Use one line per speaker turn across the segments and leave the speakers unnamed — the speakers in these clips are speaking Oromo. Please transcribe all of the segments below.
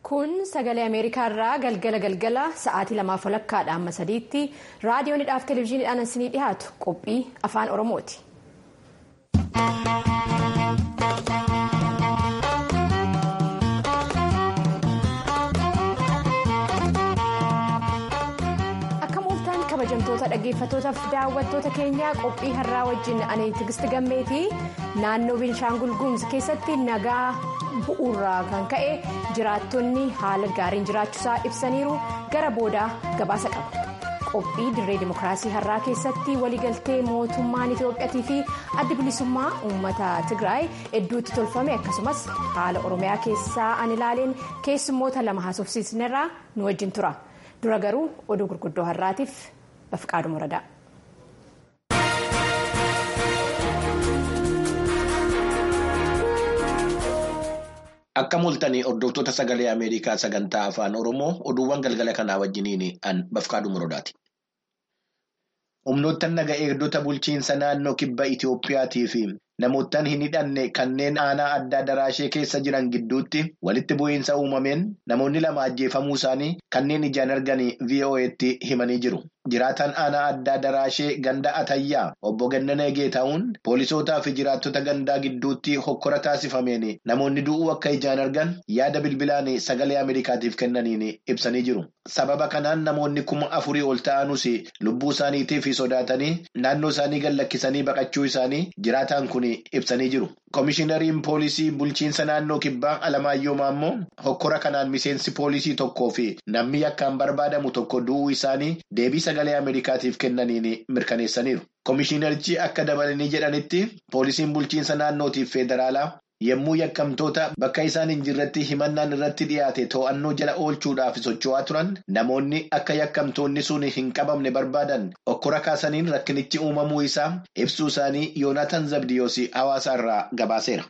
Kun sagalee Ameerikaa irraa galgala galgala sa'aatii lamaaf walakkaadha amma sadiitti raadiyoonidhaaf televezyiiniidhaan isinii dhiyaatu qophii afaan Oromooti. Akka mooltaan kabajamtoota dhaggeeffattootaaf daawwattoota keenyaa qophii har'aa wajjin ani tigisti gammeetii naannoo Binshaangul Gumuz keessatti nagaa. bu'uurraa kan ka'e jiraattonni haala gaariin jiraachuusaa ibsaniiru gara boodaa gabaasa qaba qophii dirree dimokiraasii har'aa keessatti waliigaltee mootummaan itiyoophiyaatii fi adda bilisummaa uummata tigraay hedduutti tolfame akkasumas haala oromiyaa keessaa an ilaaleen keessummoota lama haasofsiisnerraa nu wajjin tura dura garuu oduu gurguddoo har'aatiif bafqaadhu muradaa.
Akka mul'atanii hordoftoota sagalee Ameerikaa sagantaa afaan Oromoo oduuwwan galgala kanaa wajjiniin an bafqaadhu muradaati. Humnoottan naga eegdota bulchiinsa naannoo kibba Itiyoophiyaatii fi namoottan hin hidhanne kanneen aanaa addaa daraashee keessa jiran gidduutti walitti bu'iinsa uumameen namoonni lama ajjeefamuu isaanii kanneen ijaan arganii VOA'tti himanii jiru. Jiraataan aanaa addaa daraashee ganda atayyaa obbo Gannanee Geetaa'uun poolisootaa fi jiraattota gandaa gidduutti hokkora taasifameen namoonni du'uu akka ijaan argan yaada bilbilaan sagalee Ameerikaatiif kennaniin ibsanii jiru. Sababa kanaan namoonni kuma afurii ol ta'anus lubbuu isaaniitiif sodaatanii naannoo isaanii gad lakkisanii baqachuu isaanii jiraataan kun ibsanii jiru. Komishinariin poolisii bulchiinsa naannoo kibbaa Alamaayyoo Maammoo hokkora kanaan miseensi poolisii tokkoo fi namni yakkaan barbaadamu tokko du'uu isaanii deebii sagalee Ameerikaatiif kennaniin mirkaneessaniiru. Komishinarichi akka dabalanii jedhanitti poolisiin bulchiinsa naannootiif federaalaa yommuu yakkamtoota bakka isaan hin jirretti himannaan irratti dhiyaate to'annoo jala oolchuudhaaf socho'aa turan namoonni akka yakkamtoonni sun hin qabamne barbaadan hokkora kaasaniin rakkinichi uumamuu isaa ibsuu isaanii Yoonaatan Zabdiyoos hawaasa irraa gabaaseera.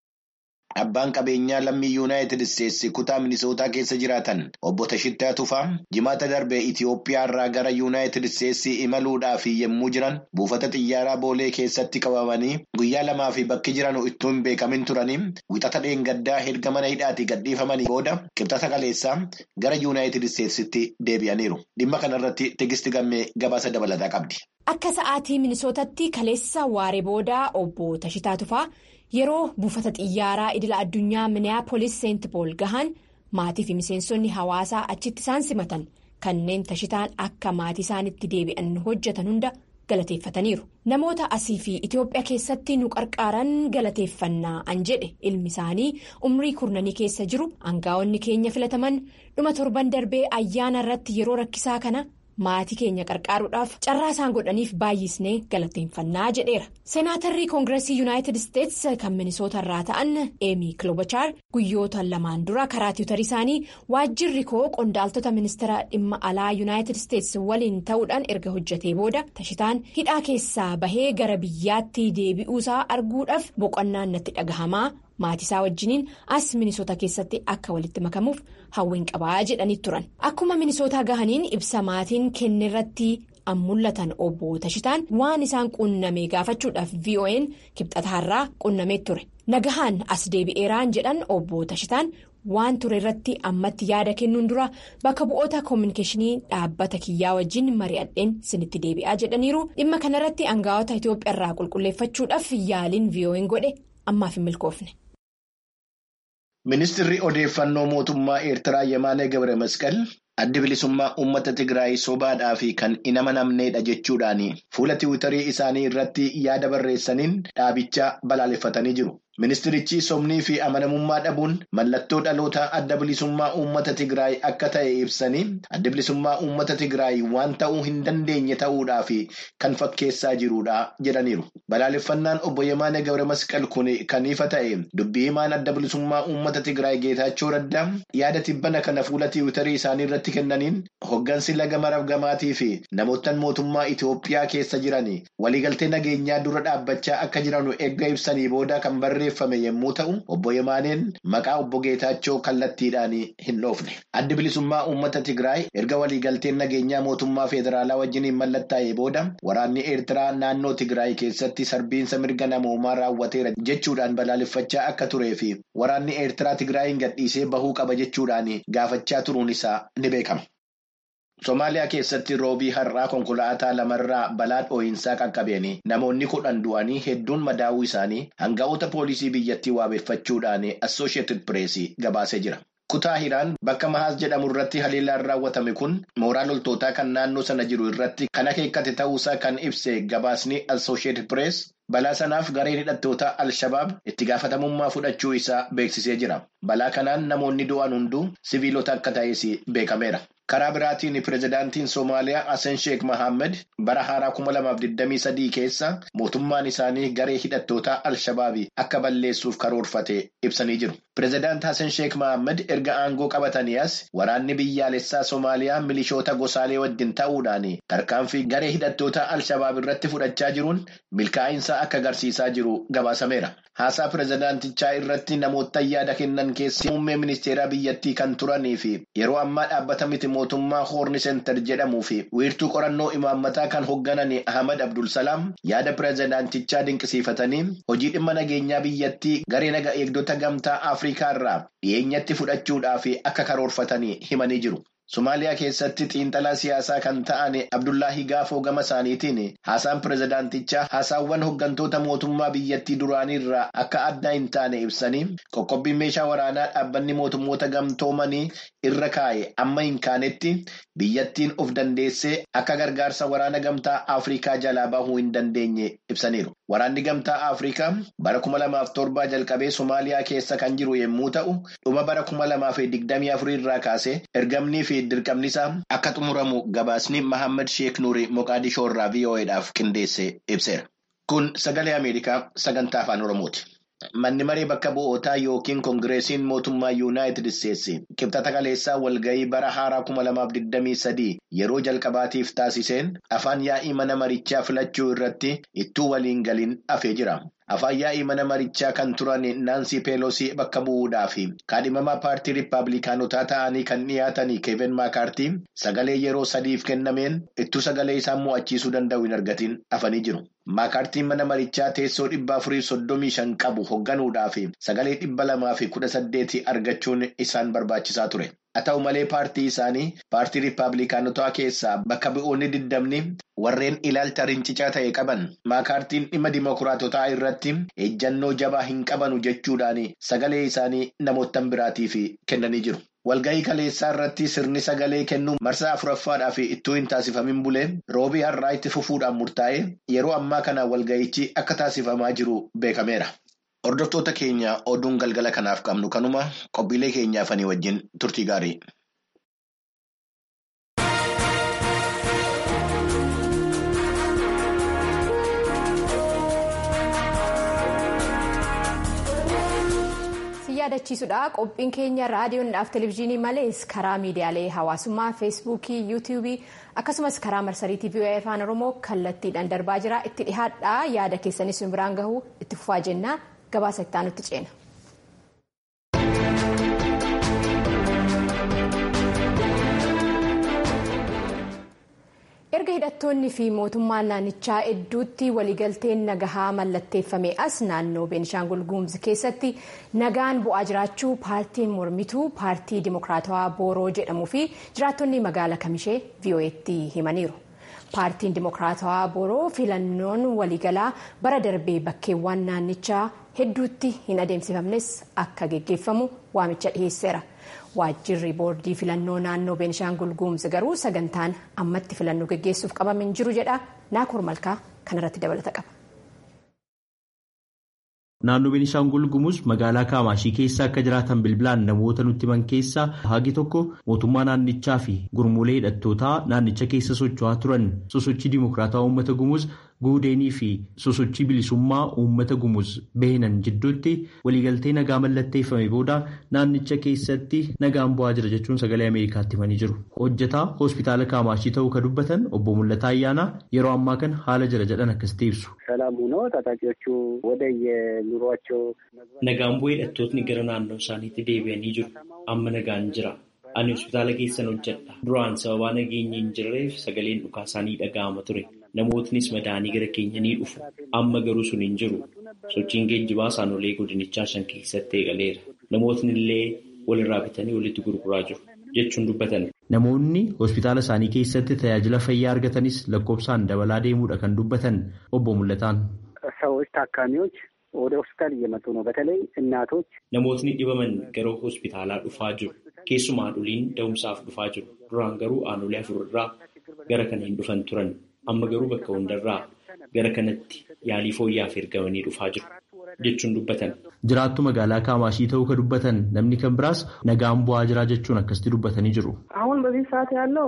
Abbaan qabeenyaa lammii yuunaayitid isteetsi kutaa minisootaa keessa jiraatan obbo Tashittaa Tufaa jimaata darbee Itiyoophiyaa irraa gara yuunaayitid isteetsi imaluudhaaf yommuu jiran buufata xiyyaaraa boolee keessatti qabamanii guyyaa lamaa fi bakki jiran ittuu hin beekamin turanii wixata dheengaddaa erga mana hidhaatii gadhiifamanii booda qibxata kaleessaa gara yuunaayitid isteetsitti deebi'aniiru. Dhimma kanarratti tegisti gammee gabaasa dabalataa qabdi.
Akka sa'aatii minisootatti kaleessa waaree boodaa obbo Tashitaa Tufaa. yeroo buufata xiyyaaraa idila addunyaa miniyaapolis seent pool gahan maatii fi miseensonni hawaasaa achitti isaan simatan kanneen tashitaan akka maatii isaanitti deebi'an hojjetan hunda galateeffataniiru namoota asii fi itiyoophiyaa keessatti nu qarqaaran galateeffannaa an jedhe ilmi isaanii umrii kurnanii keessa jiru aangaa'onni keenya filataman dhuma torban darbee ayyaana irratti yeroo rakkisaa kana. maatii keenya qarqaaruudhaaf carraa isaan godhaniif baay'isnee galateeffannaa jedheera seenaatarri koongireesii yuunaayitid isteets kan minisoota irraa ta'an eemii kiloobachaar guyyoota lamaan dura karaa tiwutarii isaanii waajjirri koo qondaaltota ministeera dhimma alaa yuunaayitid isteets waliin ta'uudhaan erga hojjetee booda tashitaan hidhaa keessaa bahee gara biyyaatti deebi'uusaa arguudhaaf boqonnaan natti dhagahamaa. maatisaa wajjiniin as minisoota keessatti akka walitti makamuuf hawwiin qabaa jedhanii turan akkuma minisootaa gahaniin ibsa maatiin kennerratti an mul'atan obbo Tashitaan waan isaan qunname gaafachuudhaaf VON kibxataarraa qunnamee ture nagahaan as deebi'eeraan jedhan obbo Tashitaan waan ture irratti ammatti yaada kennuun dura bakka bu'oota koominikeeshinii dhaabbata kiyyaa wajjin mari'adheen sinitti deebi'aa jedhaniiru dhimma kanarratti aangaa'ota Itoophiyaa irraa qulqulleeffachuudhaaf yaaliin VON godhe ammaaf hin milkoofne.
Ministirri odeeffannoo mootummaa Eertiraa Yemaanee Gabre Masqal addi bilisummaa uummata Tigraay sobaadhaa fi kan hin amanamneedha jechuudhaan fuula tiwutarii isaanii irratti yaada barreessaniin dhaabicha balaaleffatanii jiru. Ministirichi somnii fi amanamummaa dhabuun mallattoo dhaloota adda bilisummaa uummata Tigraay akka ta'e ibsanii adda bilisummaa uummata Tigraay waan ta'uu hin dandeenye ta'uudhaaf kan fakkeessaa jirudha jedhaniiru. Balaaleffannaan obbo Yemaanee Gabre Masqal kun kan ifa ta'e dubbii himaan adda bilisummaa uummata Tigraay Geetaachoo Raddaa yaada tibbana kana fuula tiwutarii isaanii irratti kennaniin hoggansi laga marabgamaatii fi namoottan mootummaa Itoophiyaa keessa jiran waliigaltee nageenyaa dura dhaabbachaa akka jiran eegga ibsanii booda kan barre. barreeffame yommuu ta'u, obbo Yemaaneen maqaa obbo Geetaachoo kallattiidhaan hin dhoofne. Addi bilisummaa uummata Tigraay erga waliigalteen nageenyaa mootummaa federaalaa wajjiniin mallattaa'ee booda waraanni Eertiraa naannoo Tigraay keessatti sarbiinsa mirga namoomaa raawwateera jechuudhaan balaaleffachaa akka turee fi waraanni Eertiraa Tigraayin gadhiisee bahuu qaba jechuudhaan gaafachaa turuun isaa ni beekama. Somaaliyaa keessatti roobii har'aa konkolaataa lamarraa balaa dhoo'insaa qaqqabeen namoonni kudhan du'anii hedduun madaa'uu isaanii hanga'oota poolisii biyyattii waabeffachuudhaan Assooshiyetid Pireesii gabaasee jira. Kutaa Hiraan bakka Mahaas jedhamu irratti haleellaan raawwatame kun mooraa loltootaa kan naannoo sana jiru irratti kan akeekkate ta'uusaa kan ibse gabaasni Assooshiyetid Pirees balaa sanaaf gareen hidhattoota Al-Shabaab itti gaafatamummaa fudhachuu isaa beeksisee jira. Balaa kanaan namoonni du'an hunduu siviilota akka ta'es beekameera. Karaa biraatiin pirezidaantiin Somaaliyaa Hassan Sheekh Mohaammed bara haaraa kuma lamaaf digdamii sadii keessa mootummaan isaanii garee hidhattoota Al-Shabaabii akka balleessuuf karoorfate ibsanii jiru. Pirezidaant Hassan Sheekh Mohaammed erga aangoo qabatanii as waraanni biyyaalessaa Somaaliyaa milishoota gosaalee wajjin ta'uudhaan tarkaanfii garee hidhattoota Al-Shabaab irratti fudhachaa jiruun milkaa'insa akka agarsiisaa jiru gabaasameera. Haasaa pirezidaantichaa irratti namoota yaada kennan keessaa muummee ministeeraa biyyattii kan turanii fi yeroo ammaa dhaabbata miti mootummaa hoorni seentar jedhamuu fi wiirtuu qorannoo imaammataa kan hoogganan Ahmad Abdulsalaam yaada pirezidaantichaa dinqisiifatanii hojii dhimma nageenyaa biyyattii garee naga eegdota gamtaa Afrikaa irraa dhiyeenyatti fudhachuudhaaf akka karoorfatanii himanii jiru. Somaaliyaa keessatti xiinxalaa siyaasaa kan ta'an Abdullaahi Gaafoo gama isaaniitiin haasaan pirezidaantichaa haasaawwan hooggantoota mootummaa biyyattii duraanii irraa akka adda hin taane ibsanii qoqqobbiin meeshaa waraanaa dhaabbanni mootummoota gamtoomanii irra kaa'e amma hin kaanetti biyyattiin of dandeessee akka gargaarsa waraana gamtaa Afrikaa jalaa bahuu hin dandeenye ibsaniiru. Waraanni gamtaa Afrikaa bara kuma lamaaf torbaa jalqabee Somaaliyaa keessa kan jiru yommuu ta'u dhuma bara kuma lamaaf digdamii afurii irraa kaasee ergamnii fi dirqamni isaa akka xumuramu gabaasni Mahammad Sheek Nuuri Moqaadishoo irraa VOA'dhaaf qindeesse ibseera. Kun sagalee Ameerikaa sagantaa afaan Oromooti. Manni maree bakka bu'ootaa yookiin koongireesiin mootummaa yuunaayitid isteetsi qibxata kaleessaa walga'ii bara haaraa kuma lamaaf digdamii sadii yeroo jalqabaatiif taasiseen afaan yaa'ii mana marichaa filachuu irratti ittuu waliin galiin hafee jira. Afaan yaa'ii mana marichaa kan turan Naansii Peelosii bakka bu'uudhaaf kaadhimamaa paartii Rippaabilikaanotaa ta'anii kan dhiyaatan Keevin Maakaartii sagalee yeroo sadiif kennameen ittuu sagalee isaan mo'achiisuu danda'u hin argatin hafanii jiru. Maakaartiin mana marichaa teessoo dhibba afurii soddomii shan qabu hoogganuudhaaf sagalee dhibba lamaa fi kudha saddeeti argachuun isaan barbaachisaa ture. Haa ta'u malee paartii isaanii paartii Rippaabilikaanotaa keessaa bakka bu'oonni diddamni warreen ilaalcha rincicaa ta'e qaban maakaartiin dhimma dimokiraatotaa irratti ejjannoo jabaa hin qabanu jechuudhaan sagalee isaanii namoota biraatiif kennanii jiru. Walga'ii kaleessaa irratti sirni sagalee kennuu marsaa afuraffaadhaaf ittuu hin taasifamin bulee roobii har'aa itti fufuudhaan murtaa'e yeroo ammaa kana walga'ichi akka taasifamaa jiru beekameera. Hordoftoota keenya oduun galgala kanaaf qabnu kanuma qophiilee keenyaafanii wajjin turtii gaarii.
yaadachiisudha qophiin keenya raadiyoodhaaf televezyiinii malees karaa miidiyaalee hawaasummaa feesbuukii yuutuubii akkasumas karaa marsarii tiivii afaan oromoo kallattiidhaan darbaa jira itti dhihaadhaa yaada keessanis biraan gahuu itti fufaa jenna gabaasa itti aanutti ceena. erga hidhattoonni fi mootummaan naannichaa hedduutti waliigalteen nagahaa mallatteeffame as naannoo beenishaangul guumuz keessatti nagaan bu'aa jiraachuu paartiin mormituu paartii dimokiraatawaa booroo jedhamuu fi jiraattonni magaala kamishee vii'oo'eetti himaniiru. paartiin dimokiraatawaa booroo filannoon waliigalaa bara darbee bakkeewwan naannichaa hedduutti hin adeemsifamnes akka geggeeffamu waamicha dhiheesseera. waajjirri boordii filannoo naannoo beenishaangul guumuz garuu sagantaan ammatti filannoo geggeessuuf qabame hin jiru jedha naakoor malkaa kanarratti dabalata qaba.
Naannoo Beenishaangul Gumuz magaalaa Kaamaashii keessa akka jiraatan bilbilaan namoota nutti himan keessaa hagi tokko mootummaa naannichaa fi gurmuulee hidhattootaa naannicha keessa socho'aa turan sosochii dimokiraataa uummata Gumuz guudeenii fi sosochii bilisummaa uummata gumuz behinan jidduutti waliigaltee nagaa mallatteeffame booda naannicha keessatti nagaan bu'aa jira jechuun sagalee ameerikaatti himanii jiru hojjetaa hospitaala kaamaashii ta'uu ka dubbatan obbo Mul'ataa Ayyaanaa yeroo ammaa kana haala jira jedhan akkasitti ibsu.
ሰላም ሆኖ ታጣቂዎቹ ወደ የኑሯቸው
nagaan bu'ee hidhattootni gara naannoo isaaniitti deebi'anii jiru amma nagaan jira. Ani hospitaala keessan hojjedha. Duraan sababaa nageenyi hin jirreef sagaleen dhukaa isaanii dhaga'ama ture. Namootnis madaanii gara keenya ni dhufu. Amma garuu sun hin jiru. Sochiin geejjibaa saanolee godinichaa shan keessatti eegaleera. Namootni illee walirraa bitanii walitti gurguraa jiru jechuun dubbatan. Namoonni hospitaala isaanii keessatti tajaajila fayyaa argatanis lakkoofsaan dabalaa deemuudha kan dubbatan obbo Mul'ataan.
ሰዎች ታካሚዎች ወደ ሆስፒታል እየመጡ ነው። በተለይ እናቶች
Namootni dhibaman gara hospitaalaa dhufaa jiru. Keessumaa haadholiin da'umsaaf dhufaa jiru. Duraan garuu aanolee afurarraa gara kana hin dhufan turan. Amma garuu bakka hundarraa gara kanatti yaalii fooyyaaf ergamanii dhufaa jiru jechuun dubbatan. Jiraattu magaalaa Kaamaashii ta'uu ka dubbatan namni kan biraas nagaan bu'aa jiraa jechuun akkasitti dubbatanii jiru.
አሁን በዚህ ሰዓት ያለው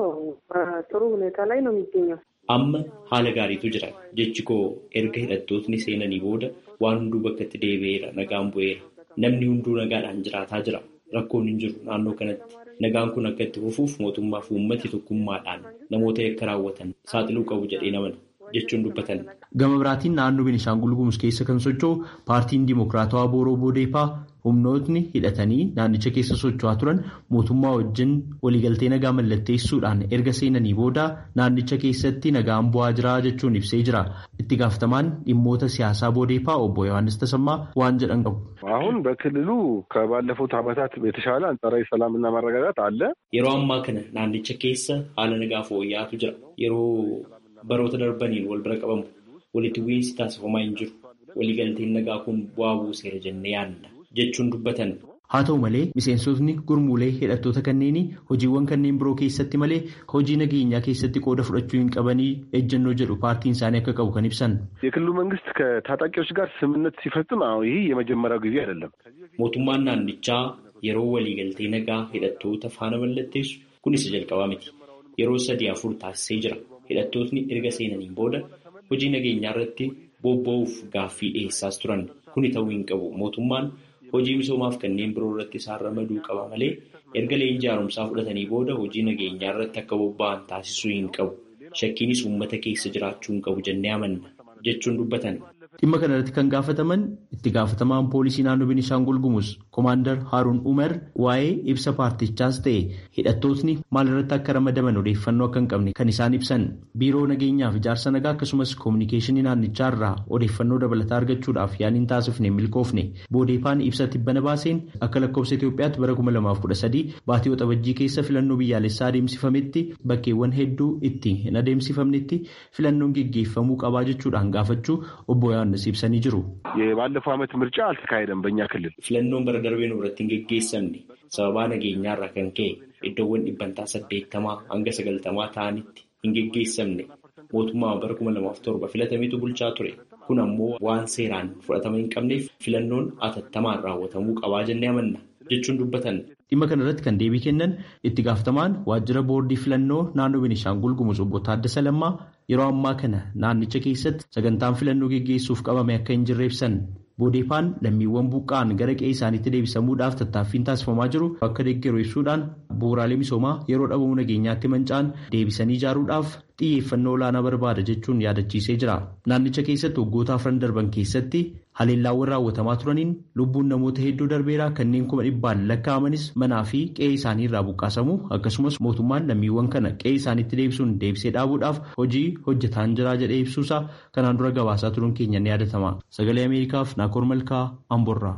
ጥሩ ሁኔታ ላይ ነው የሚገኘው።
Amma haala gaariitu jira. Jechi koo erga hidhattootni seenanii booda waan hunduu bakkatti deebi'eera nagaan bu'eera. Namni hunduu nagaadhaan jiraataa jira. Rakkoon hin jiru naannoo kanatti. Nagaan kun akka itti fufuuf mootummaa fi uummati tokkummaadhaan namoota yakka raawwatan saaxiluu qabu jedhee namana jechuun dubbatan. Gama biraatiin naannoo Beenishaangul Gumuz keessa kan socho'u paartiin Dimokiraatawaa Booroo Boodeepaa humnootni hidhatanii naannicha keessa socho'aa turan mootummaa wajjin waliigaltee nagaa mallatteessuudhaan erga seenanii booda naannicha keessatti nagaan bu'aa jira jechuun ibsee jira. Itti gaafatamaan dhimmoota siyaasaa Boodeepaa obbo Yohaannis Tasammaa waan jedhan qabu.
አሁን በክልሉ ከባለፉት ዓመታት የተሻለ አንጻራዊ ሰላምና መረጋጋት አለ።
Yeroo ammaa kana naannicha keessa haala nagaa fooyya'aatu jira. Yeroo baroota darbaniin wal bira qabamu walitti bu'iinsi taasifamaa hin jiru. Waliigalteen nagaa kun bu'aa buuseera jennee yaadna jechuun dubbatan. Haa ta'u malee miseensotni gurmuulee hidhattoota kanneenii hojiiwwan kanneen biroo keessatti malee hojii nageenyaa keessatti qooda fudhachuu hin qabanii ejjennoo jedhu paartiin isaanii akka qabu kan ibsan.
የክልሉ መንግስት ከታጣቂዎች ጋር ስምምነት ሲፈጽም አዎ ይህ የመጀመሪያው ጊዜ አይደለም።
Mootummaan naannichaa yeroo waliigaltee nagaa hidhattoota faana mallatteessu kun isa jalqabaa miti. Yeroo sadii afur taasisee jira. Hidhattootni erga seenaniin booda hojii nageenyaa irratti bobba'uuf gaaffii dhiyeessaas turan. Kuni ta'uu hin qabu. Mootummaan hojii misoomaaf kanneen biroo irratti isaan ramaduu qaba malee erga leenjii haaromsaa fudhatanii booda hojii nageenyaa irratti akka bobba'an taasisuu hin qabu. Shakkiinis uummata keessa jiraachuu hin qabu jennee amanna jechuun dubbatan. Dhimma kana irratti kan gaafataman itti gaafatamaan poolisii naannoo Beenishaangul Gumuz Komaandar Haaruun Umar waa'ee ibsa paartichaas ta'e hidhattootni maal irratti akka ramadaman odeeffannoo akka hin qabne kan isaan ibsan biiroo nageenyaaf ijaarsa nagaa akkasumas koominikeeshinii naannichaa irraa odeeffannoo dabalataa argachuudhaaf yaaliin taasifne milkoofne boodeepaan ibsa tibbana baaseen akka lakkoofsa Itoophiyaatti bara 2013 baatii waxabajjii keessa filannoo biyyaalessaa adeemsifametti bakkeewwan hedduu itti hin adeemsifamnetti filannoon geggeeffamuu qabaa jechuudhaan gaafachuu obbo Yohaannis ibsanii jiru.
የባለፈው ዓመት ምርጫ አልተካሄደም በእኛ ክልል።
Filannoon bara darbee nu irratti hin geggeessamne sababaa nageenyaarraa kan ka'e iddoowwan dhibbantaa saddeettamaa hanga sagaltamaa ta'anitti hin geggeessamne mootummaa bara kuma lamaaf torba filatametu bulchaa ture. Kun ammoo waan seeraan fudhatama hin qabneef filannoon atattamaan raawwatamuu qabaa jennee amanna jechuun dubbatan. Dhimma kana irratti kan deebii kennan itti gaafatamaan waajjira boordii filannoo naannoo Beenishaangul Gumuz obbo Taaddasa Lammaa yeroo ammaa kana naannicha keessatti sagantaan filannoo geggeessuuf qabame akka hin jirre ibsan. Boodeepaan lammiiwwan buqqa'an gara qe'ee isaaniitti deebisamuudhaaf tattaaffiin taasifamaa jiru akka deeggaru ibsuudhaan bu'uuraalee misoomaa yeroo dhabamuu nageenyaatti manca'an deebisanii ijaaruudhaaf xiyyeeffannoo olaanaa barbaada jechuun yaadachiisee jira. Naannicha keessatti waggoota afran darban keessatti haleellaawwan raawwatamaa turaniin lubbuun namoota hedduu darbeeraa kanneen kuma dhibbaan lakkaa'amanis manaa fi qe'ee isaanii irraa buqqaasamu akkasumas mootummaan lammiiwwan kana qe'ee isaaniitti deebisuun deebisee dhaabuudhaaf hojii hojjetaan jira jedhee ibsuusaa kanaan dura gabaasaa turuun keenya ni yaadatama. Sagalee Ameerikaaf Naakoor Malkaa Amborraa.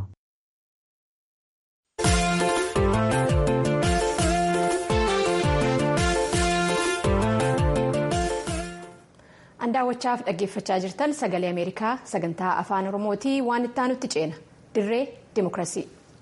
Daawwachaaf dhaggeeffachaa jirtan sagalee Ameerikaa sagantaa afaan Oromootii waan itti aanutti ceena dirree Dimookiraasii.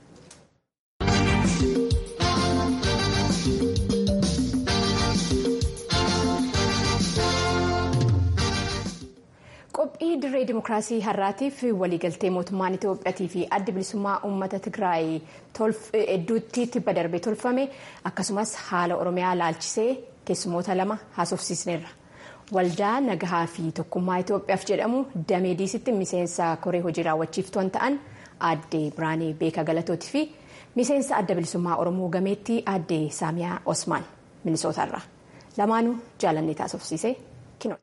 Qophii dirree Dimookiraasii har'aatiif waliigaltee mootummaan Itoophiyaatii fi adda bilisummaa uummata Tigraay hedduutti tibba darbee tolfame akkasumas haala Oromiyaa laalchisee keessumoota lama haasofsiisneerra. waldaa nagahaa fi tokkummaa Itoophiyaaf jedhamu damee diisitti miseensa koree hojii raawwachiiftoon ta'an aadde Biraanee Beekaa Galatootii fi miseensa adda bilisummaa Oromoo gameettii aadde Saamiyaa Osmaan Minisootaarraa lamaanuu jaalannee taasofsiisee kinooti.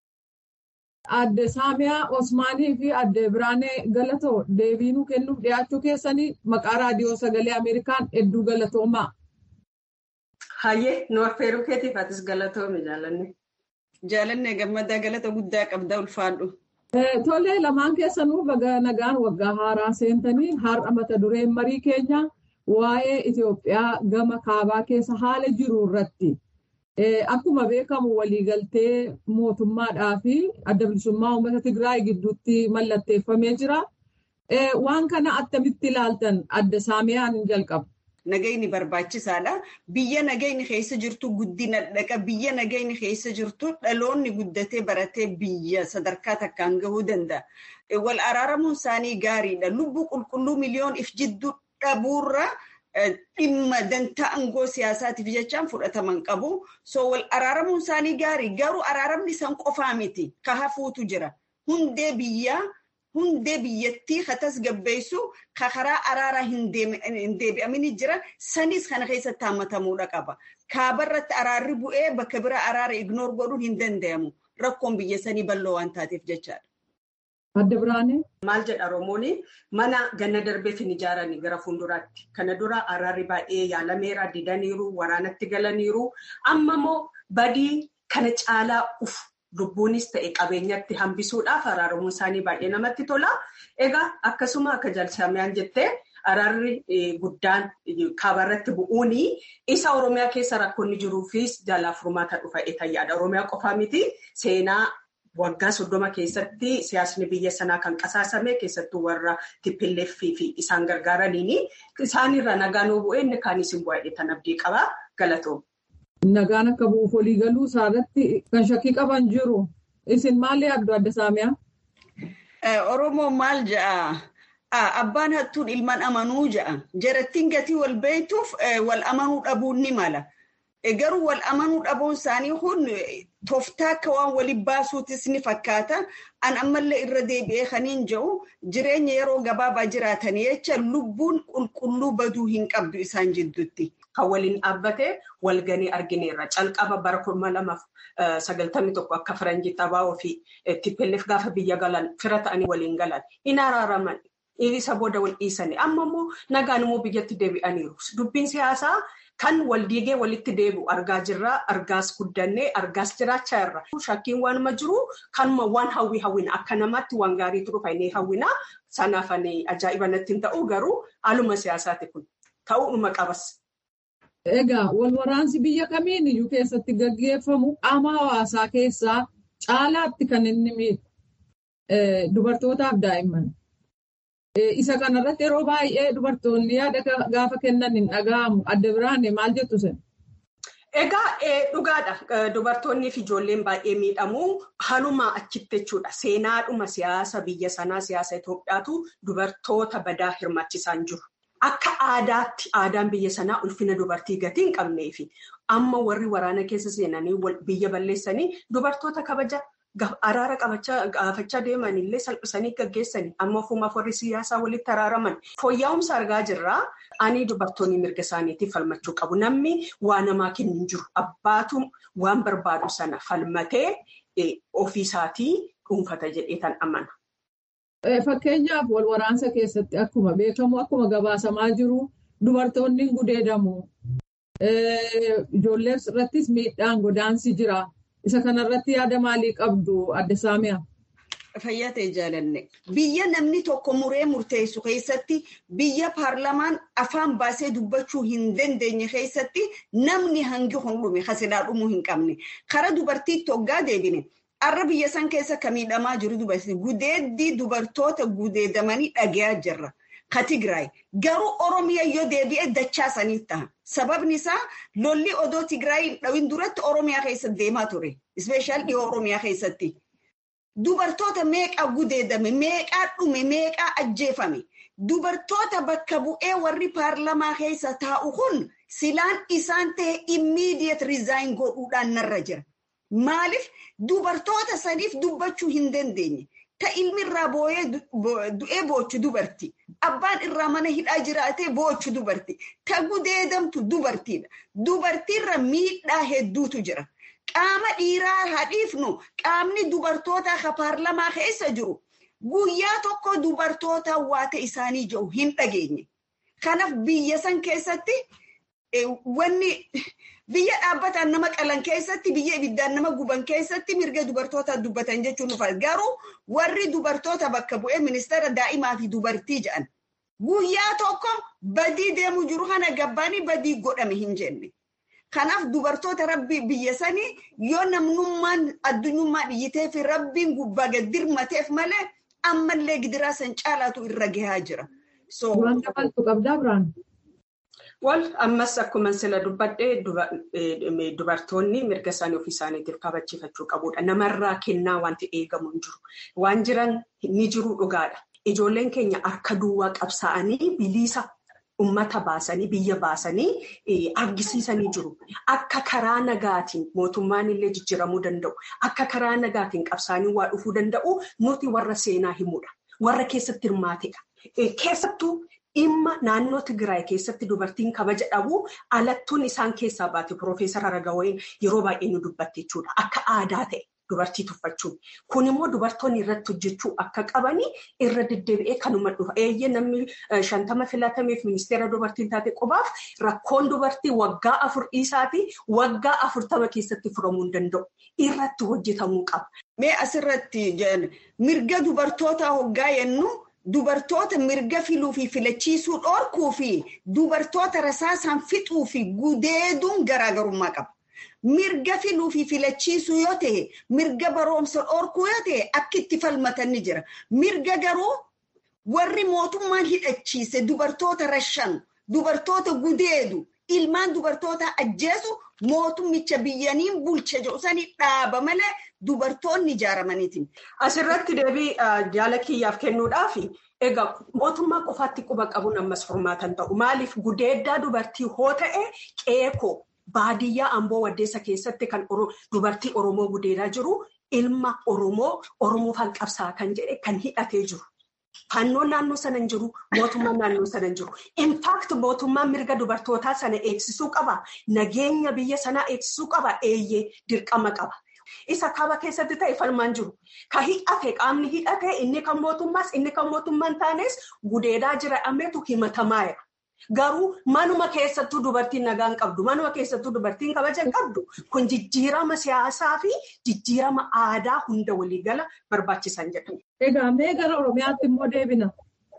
Aadde Saamiyaa Osmaanii fi aadde Biraanee Galatoo deebiinuu kennuuf dhiyaachuu keessanii maqaa raadiyoo sagalee Ameerikaan hedduu galatoomaa.
Hayyee nu affeeruu keetiif atis galatoomi jaalanne. Jaalanne gammadaa galata guddaa qabdaa ulfaadhu.
Tolee lamaan keessanuu baga nagaan waggaa haaraa seentanii har'a mata dureen marii keenya waa'ee Itoophiyaa gama kaabaa keessa haala jiru irratti. Akkuma beekamu waliigaltee mootummaadhaa fi adda bilisummaa uummata Tigraay gidduutti mallatteeffamee jira. Waan kana attamitti ilaaltan adda saamiyaan hin jalqabu.
Nagayni barbaachisaadha. Biyya nagayni keessa jirtu guddina dhaqa. Biyya nagayni keessa jirtu dhaloonni guddatee baratee biyya sadarkaa takkaan gahuu danda'a. Wal araaramuun isaanii gaariidha. Lubbuu qulqulluu miliyoon if jidduu dhabuurra dhimma dantaa aangoo siyaasaatiif jechaan fudhataman qabu. So wal araaramuun isaanii gaarii. Garuu araaramni isaan qofaa miti. Ka hafuutu jira. Hundee biyyaa. Hundee biyyattii katas gabbeessu ka karaa araaraa hin deebi'amini jira. Sanis kana keessatti hammatamuudha qaba. Kaabarratti araarri bu'ee bakka bira araara ignoor godhuun hin danda'amu. Rakkoon biyya sanii bal'oo waan taateef jechaadha.
Adda Biraanee.
Maal jedha Oromoon mana ganna darbeef hin ijaaranii gara fuulduraatti. Kana dura araarri baay'ee yaalameera didaniiru waraanatti galaniiru. Amma immoo badii kana caalaa uf. Lubbuunis ta'e qabeenyatti hambisuudhaaf araaramuun isaanii baay'ee namatti tola. Egaa akkasuma akka jaalsamiyaan jettee araarri guddaan kaabarratti bu'uun isa Oromiyaa keessa rakkoonni jiruufis jaalaaf furmaata dhufa etayyaadha. Oromiyaa qofaa miti seenaa waggaa soddoma keessatti siyaasni biyya sanaa kan qasaasame keessattuu warra tippilleeffii fi isaan gargaaraniini isaanirra nagaan bu'ee inni kaanis hin bu'ee tan abdii qaba galatoom.
Nagaan akka bu'uuf walii galuu isaarratti kan shakkii qaban jiru. Isin maal yaaddu adda saamiyaa?
Oromoon maal ja'a? Abbaan hattuun ilmaan amanuu ja'a. Jarattiin gatii wal beektuuf wal amanuu dhabuun ni mala. Garuu wal amanuu dhabuun isaanii kun tooftaa akka waan waliin baasuutis ni fakkaata. An ammallee irra deebi'ee kaniin jedhu jireenya yeroo gabaabaa jiraatanii jecha lubbuun qulqulluu baduu hin qabdu isaan jidduutti. Kan waliin dhaabbatee walganii argineerra. Calqaba bara kuma lamaaf sagaltamii tokko akka faranjii xabaa'oo fi tippilleef gaafa biyya galan fira ta'anii waliin galan. Hin araaraman. Isa booda wal dhiisanii. Amma immoo nagaan immoo biyyatti deebi'aniiru. Dubbiin siyaasaa kan wal diigee walitti deebi'u argaa jirra. Argaas guddannee argaas jiraachaa irra. Shakkiin waanuma jiru kanuma waan hawwii hawwina akka namaatti waan gaariitu dhufa inni hawwina. Sanaaf ajaa'iba natti hin ta'u garuu haaluma siyaasaati kun ta'uudhuma qabas.
Egaa wal waraansi biyya kamiin iyyuu keessatti gaggeeffamu qaama hawaasaa keessaa caalaatti kan inni miidhu dubartootaaf daa'imman. Isa kanarratti yeroo baay'ee dubartoonni yaada gaafa kennan hin dhaga'amu. Adda Biraanee maal jettu sen?
Egaa dhugaadha. Dubartoonnii fi ijoolleen baay'ee miidhamu. Halumaa achitti jechuudha. Seenaadhuma siyaasa biyya sanaa siyaasa Itoophiyaatu dubartoota badaa hirmaachisaan jiru. Akka aadaatti aadaan biyya sanaa ulfina dubartii gatii hin qabnee fi amma warri waraana keessa seenanii biyya balleessanii dubartoota kabaja araara gaafachaa deeman illee salphisanii gaggeessanii amma ofumaaf warri siyaasaa walitti araaraman fooyya'umsa argaa jirraa ani dubartoonni mirga isaaniitiif falmachuu qabu. Namni waa namaa kennu hin jiru. Abbaatu waan barbaadu sana falmatee ofiisaatii dhuunfata jedhee tan amana.
Fakkeenyaaf wal waraansa keessatti akkuma beekamu akkuma gabaasamaa jiru dubartoonni gudeedamu. Ijoollee irrattis miidhaan godaansi jira. Isa kanarratti yaada maalii qabdu adda saamiyaa?
Fayyaa ta'e jaalanne. Biyya namni tokko muree murteessu keessatti biyya paarlamaan afaan baasee dubbachuu hin dandeenye keessatti namni hangi hundhume hasilaa dhumuu hin qabne. Kara dubartiitti hoggaa deebine. Har'a biyya san keessa kan miidhamaa jiru dubartii gudeeddii dubartoota gudeedamanii dhagayaa jirra. Ka Tigraay garuu Oromiyaa yoo deebi'e dachaa sanii ta'a. Sababni isaa lolli odoo Tigraay dhawin duratti Oromiyaa keessatti deemaa ture. Ispeeshaal dhiyoo Oromiyaa keessatti. Dubartoota meeqaa gudeedame, meeqaa dhume, meeqaa ajjeefame. Dubartoota bakka bu'ee warri paarlamaa keessa taa'u kun silaan isaan ta'e immediate resign godhuudhaan narra jira. Maaliif dubartoota sadiif dubbachuu hin dandeenye. Ta ilmi irraa booyee du'ee boochu dubartii. Abbaan irraa mana hidhaa jiraatee boochu dubartii. Ta gudeedamtu dubartiidha. Dubartiirra miidhaa hedduutu jira. Qaama dhiiraa hadhiifnu qaamni dubartootaa ka paarlamaa keessa jiru guyyaa tokko dubartoota waata isaanii jiru hin dhageenye. Kanaaf biyya san keessatti wanni biyya dhaabbataan nama qalan keessatti biyya ibiddaan nama guban keessatti mirga dubartootaa dubbatan jechuun dhufa. Garuu warri dubartoota bakka bu'ee ministeera daa'imaa fi dubartii jedhan guyyaa tokko badii deemu jiru kana gabbaanii badii godhame hin jenne. Kanaaf dubartoota rabbi biyya sanii yoo namnummaan addunyummaa dhiyyitee fi rabbiin gubbaa gad dirmateef malee ammallee gidiraa san caalaatu irra gahaa jira.
Waan dabaltu qabdaa biraan.
Wal ammas akkuma sila dubbadhee dubartoonni mirga isaanii ofii isaaniitiif kabachiifachuu qabudha. Namarraa kennaa wanti eegamu hin jiru. Waan jiran ni jiru dhugaadha. Ijoolleen keenya harka duwwaa qabsaa'anii bilisa ummata baasanii biyya baasanii argisiisanii jiru. Akka karaa nagaatiin mootummaan illee jijjiiramuu danda'u. Akka karaa nagaatiin qabsaanii waa dhufuu danda'u nuti warra seenaa himudha. Warra keessatti hirmaatedha. Keessattuu dhimma naannoo Tigraay keessatti dubartiin kabaja dhabu alattuun isaan keessaa baate Piroofeesar Aragawayin yeroo baay'ee nu dubbatte jechuudha. Akka aadaa ta'e dubartii tuffachuun. Kun immoo dubartoonni irratti hojjechuu akka qabanii irra deddeebi'ee kanuma dhufa. Eeyyee namni shantama filatameef ministeera dubartiin taate qubaaf rakkoon dubartii waggaa afur dhiisaatii waggaa afurtama keessatti furamuu hin danda'u. Irratti hojjetamuu qaba.
Mee asirratti mirga dubartootaa hoggaa jennu. Dubartoota mirga filuu fi filachiisuu dhorkuu fi dubartoota rasaasaan fixuu fi gudeeduun garaagarummaa qaba. Mirga filuu fi filachiisuu yoo ta'e, mirga baroomsa dhorkuu yoo ta'e akka itti falmatan ni jira. Mirga garuu warri mootummaan hidhachiise dubartoota rashanu, dubartoota gudeedu, ilmaan dubartoota ajjeesu mootummicha biyyaniin bulcha jedhu sanii dhaaba malee dubartoonni ijaaramaniiti.
Asirratti deebii jaala kiyyaaf kennuudhaaf egaa mootummaa qofaatti quba qabuun ammas furmaatan ta'u. Maaliif gudeeddaa dubartii hoo ta'e qeekoo baadiyyaa amboo waddeessa keessatti kan dubartii Oromoo gudeedaa jiru ilma Oromoo Oromoofaan qabsaa kan jedhe kan hidhatee jiru. Fannoon naannoo sana hin jiru, mootummaan naannoo sana hin jiru. Infaakti mootummaan mirga dubartootaa sana eegsisuu qaba. Nageenya biyya sanaa eegsisuu qaba. Eeyyee dirqama qaba. Isa kaaba keessatti ta'e falmaan jiru. Ka hidhate qaamni hidhate inni kan mootummaas inni kan mootummaan taanes gudeedaa jira ammeetu himatamaa jira. Garuu manuma keessattuu dubartiin nagaan qabdu, manuma keessattuu dubartiin kabaja qabdu kun jijjiirama siyaasaa fi jijjiirama aadaa hunda waliigala barbaachisan jedhamu.
Egaa mee gara Oromiyaatti immoo deebina.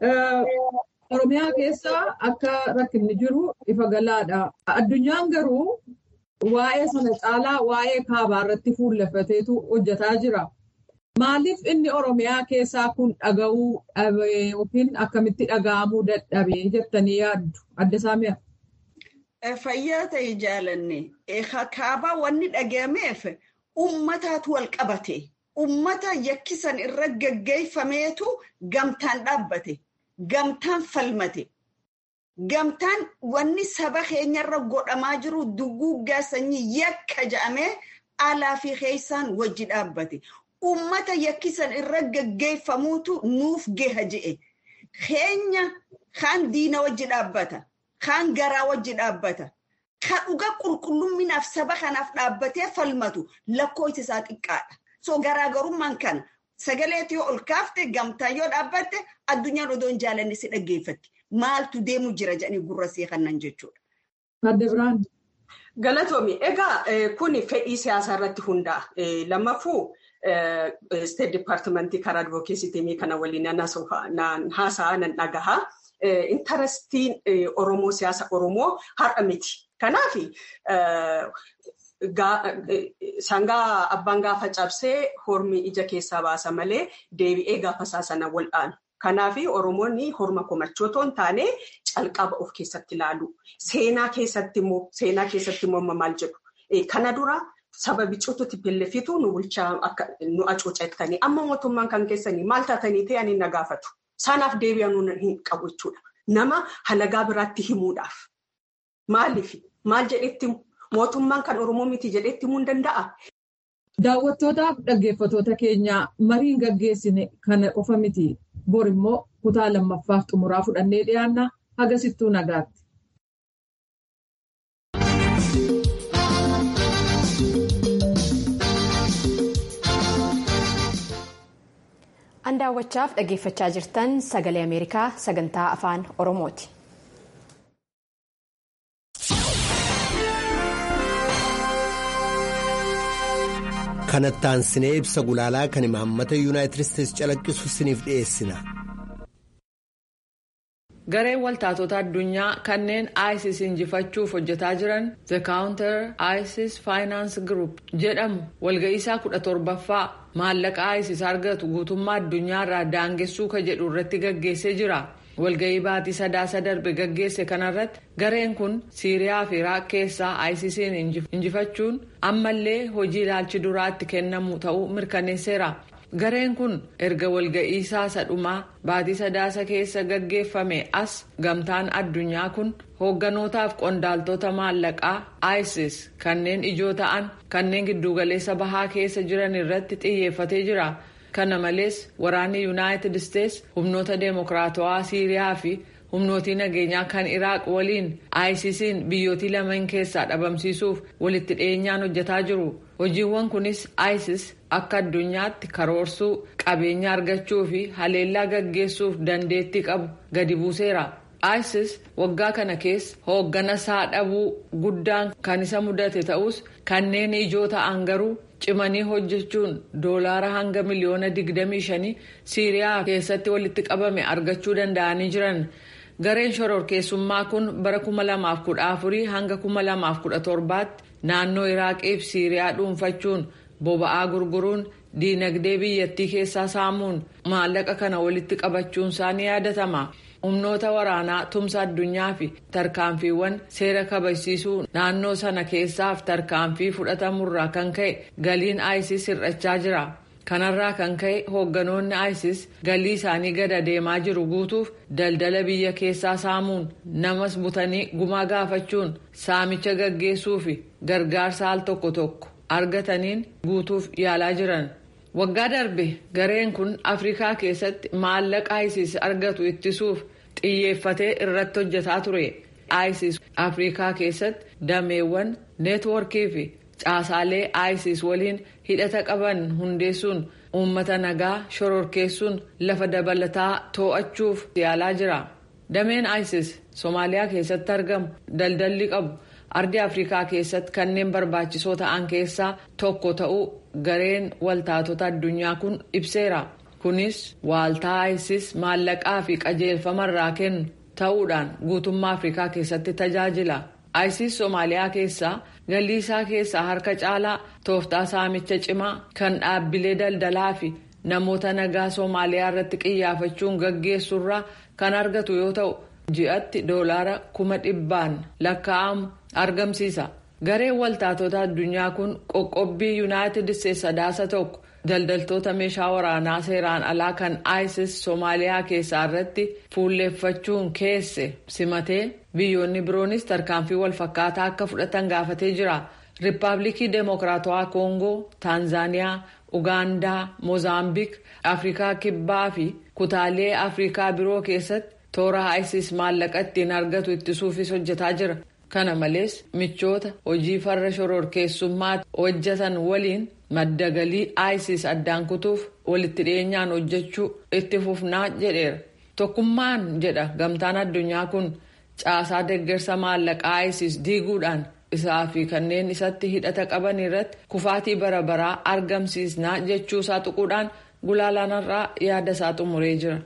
Oromiyaa keessa akka rakkinni jiru ifa galaadha. Addunyaan garuu waa'ee sana caalaa waa'ee kaabaa irratti fuulleffateetu hojjetaa jira. Maaliif inni Oromiyaa keessaa kun dhaga'uu dhabee yookiin akkamitti dhaga'amuu dadhabee jettanii yaaddu? Adda Saamiyaa.
Fayyaa ta'e jaalanne kaabaa wanni dhagahameef uummataatu wal qabate. Uummata yakkisan irra gaggeeffameetu gamtaan dhaabbate. Gamtaan falmate. Gamtaan wanni saba keenyarra godhamaa jiru duguggaa sanyii yakka jedhamee alaa fi keessaan wajji dhaabbate. Uummata yakkisan irra gaggeeffamuutu nuuf gaha je'e. Keenya kaan diina wajji dhaabbata. Kaan garaa wajji dhaabbata. Kan dhuga qulqullumminaaf saba kanaaf dhaabbatee falmatu lakkoofsi isaa xiqqaadha. So garaagarummaan kana sagaleetii yoo ol kaafte gamtaan yoo dhaabbatte addunyaan odoo hin jaalanne si dhaggeeffatti. Maaltu deemu jira jedhanii gurra see kannan jechuudha.
Adda Biraan.
Galatoomi. Egaa kun fedhii siyaasaa irratti hundaa'a. Lammaffuu State Departmentii karaa advokeesiitii kana waliin haasa'aa nan dhagahaa. Intarestiin Oromoo siyaasa Oromoo har'a miti. Kanaaf sangaa abbaan gaafa cabsee hormi ija keessaa baasa malee deebi'ee gaafa isaa sana wal'aanu. Kanaaf Oromoonni horma komachoo otoo hin taane calqaba of keessatti ilaalu. Seenaa keessatti immoo seenaa keessatti immoo maal jedhu. Kana dura saba bicuututti pellefitu nu bulchaa akka nu acuucattanii amma mootummaan kan keessanii maal taatanii ta'anii na gaafatu. Sanaaf deebi'anuu hin qabu jechuudha. Nama halagaa biraatti himuudhaaf. Maaliif maal jedhetti mootummaan kan Oromoo miti jedhetti himuu hin danda'a.
Daawwattootaaf dhaggeeffatoota keenya mariin gaggeessine kana qofa miti. Bor immoo kutaa lammaffaaf xumuraa fudhannee dhiyaanna hagasittuu nagaatti.
An daawwachaaf dhaggeeffachaa jirtan sagalee Ameerikaa sagantaa afaan Oromooti.
kanatti aansinee ibsa gulaalaa kan imaammata yuunaayitid isteetsi calaqqisu isiniif dhiyeessina.
gareen waltaatota addunyaa kanneen isis injifachuuf hojjetaa jiran the counter isis finance group jedhamu walga'iisaa kudha torbaffaa maallaqa isis argatu guutummaa addunyaarraa daangessuu ka jedhu irratti gaggeessee jira. walga'ii baatii sadaasa darbe gaggeesse kanarratti gareen kun siiriyaa fi iraaq keessaa isisiin injifachuun ammallee hojii ilaalchi duraatti kennamu ta'uu mirkaneesseera gareen kun erga walga'iisaa sadhumaa baatii sadaasa keessa gaggeeffame as gamtaan addunyaa kun hoogganotaaf qondaaltota maallaqaa isis kanneen ijoo ta'an kanneen giddugaleessa bahaa keessa jiran irratti xiyyeeffatee jira. kana malees waraanni yuunaayitid isteetsi humnoota deemokiraatawaa siiriyaa fi humnootii nageenyaa kan iraaq waliin isisiin biyyootii lameen keessaa dhabamsiisuuf walitti dhiyeenyaan hojjetaa jiru hojiiwwan kunis isis akka addunyaatti karoorsuu qabeenya argachuu fi haleellaa gaggeessuuf dandeettii qabu gadi buuseera isis waggaa kana keessa hooggana isaa dhabuu guddaan kan isa mudate ta'us kanneen ijoo ta'an garuu. cimanii hojjechuun doolaara hanga miliyoona 25 siiriyaa keessatti walitti qabame argachuu danda'anii jiran gareen shororkeessummaa kun bara 2014 hanga 2017 naannoo iraaqiif siiriyaa dhuunfachuun boba'aa gurguruun diinagdee biyyattii keessaa saamuun maallaqa kana walitti qabachuunsaa ni yaadatama. humnoota waraanaa tumsa addunyaa fi tarkaanfiiwwan seera kabachiisuu naannoo sana keessaaf tarkaanfii fudhatamurraa kan ka'e galiin isis hir'achaa jira kanarraa kan ka'e hoogganoonni isis galii isaanii gada deemaa jiru guutuuf daldala biyya keessaa saamuun namas butanii gumaa gaafachuun saamicha gaggeessuu fi gargaarsa al tokko tokko argataniin guutuuf yaalaa jiran. waggaa darbe gareen kun afrikaa keessatti maallaqa isis argatu ittisuuf xiyyeeffatee irratti hojjetaa ture isis afrikaa keessatti dameewwan neetworkii fi caasaalee isis waliin hidhata qaban hundeessuun uummata nagaa shororkeessuun lafa dabalataa too'achuuf yaalaa jira dameen isis soomaaliyaa keessatti argamu daldalli qabu ardii afrikaa keessatti kanneen barbaachisoo ta'an keessaa tokko ta'uu gareen waltaatota addunyaa kun ibseera kunis waaltaa isis maallaqaa fi qajeelfamarraa kennu ta'uudhaan guutummaa afrikaa keessatti tajaajila isis soomaaliyaa keessaa galii isaa keessaa harka caalaa tooftaa saamicha cimaa kan dhaabbilee daldalaa fi namoota nagaa soomaaliyaa irratti qiyyaafachuun gaggeessurraa kan argatu yoo ta'u ji'atti doolaara kuma dhibbaan lakkaa'amu argamsiisa. gareen waltaatota addunyaa kun qoqqobbii yuunaayitid isteetsi sadaasa tokko daldaltoota meeshaa waraanaa seeraan alaa kan isis soomaaliyaa keessaa irratti fuulleeffachuun keesse simatee biyyoonni biroonis tarkaanfii walfakkaataa akka fudhatan gaafatee jira riippaabilikii deemokiraatawaa koongoo taanzaaniyaa ugaandaa moozaambiik afrikaa kibbaa fi kutaalee afrikaa biroo keessatti toora isis maallaqa ittiin argatu ittisuufis hojjetaa jira. kana malees michoota hojii farra shororkeessummaa hojjetan waliin madda galii isis addaan kutuuf walitti dhiyeenyaan hojjechuu itti fufnaa jedheera tokkummaan jedha gamtaan addunyaa kun caasaa deeggarsa maallaqaa isis diiguudhaan isaa fi kanneen isatti hidhata qaban irratti kufaatii bara baraa argamsiisnaa jechuusaa tuquudhaan gulaalaanarraa yaada isaa xumuree jira.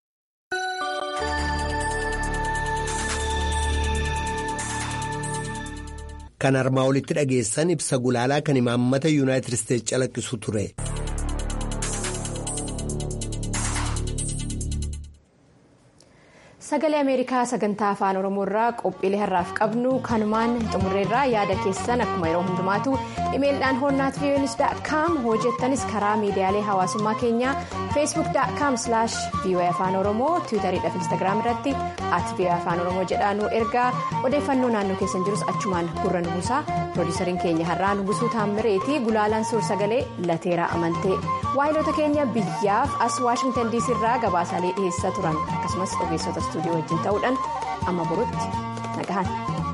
kan armaa olitti dhageessan ibsa gulaalaa kan imaammata yuunaayitid isteetsi calaqqisu ture.
sagalee ameerikaa sagantaa afaan oromoo irraa qophiilee har'aaf qabnu kanumaan xumurreerraa yaada keessan akkuma yeroo hundumaatu imeelidhaan hoonnaat vii'oonis daakkaam hojjettanis karaa miidiyaalee hawaasummaa keenyaa feesbuuk daakkaam silaash vii'oo'ee afaan oromoo tiwutariidhaaf instaagiraam irratti at vii'oo'ee afaan oromoo jedhaa nu ergaa odeeffannoo naannoo keessan jirus achumaan gurra nu buusaa piroodiisariin keenya har'aa nugusuu taammireetii gulaalaan suur sagalee lateeraa amantee waayilota keenya biyyaaf as waashingtan diisii irraa gabaasaalee dhiheessaa turan akkasumas ogeessota istuudiyoo wajjin ta'uudhaan amma borutti nagahan.